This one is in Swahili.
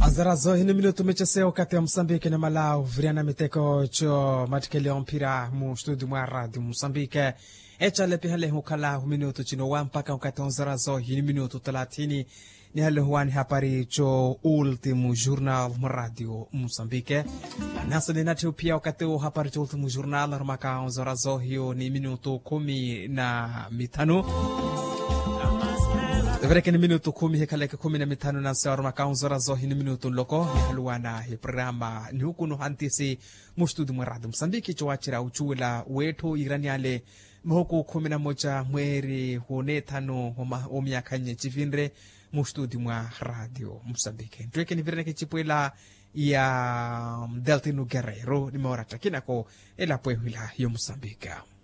azarazo hini minuto mecheseo kati ya msambike na malau viriana miteko cho matikeleo mpira mu studio mwa radio msambike echale pihale hukala hu minuto chino wa mpaka ukati onzarazo hini minuto talatini ni hale huani hapari cho ultimo jornal mu radio msambike nasa ni natiu pia wakati huu hapari cho ultimo jornal rumaka onzarazo hiyo ni minuto kumi na mitano vereke ni minuto kumi hikaleke kumi na mitano na sawar makaunzora zo hini minuto loko ni haluwana hi programa ni hukuno hantisi mustudu mwaradu msambiki chowachira uchuula wetu iraniale mhuku kumi na moja mweri hune tano wa miaka nye chivinre mustudi mwa radio msambiki ntweke ni vireneke chipwela ya deltino guerrero nimeorata kinako elapwehwila yo msambika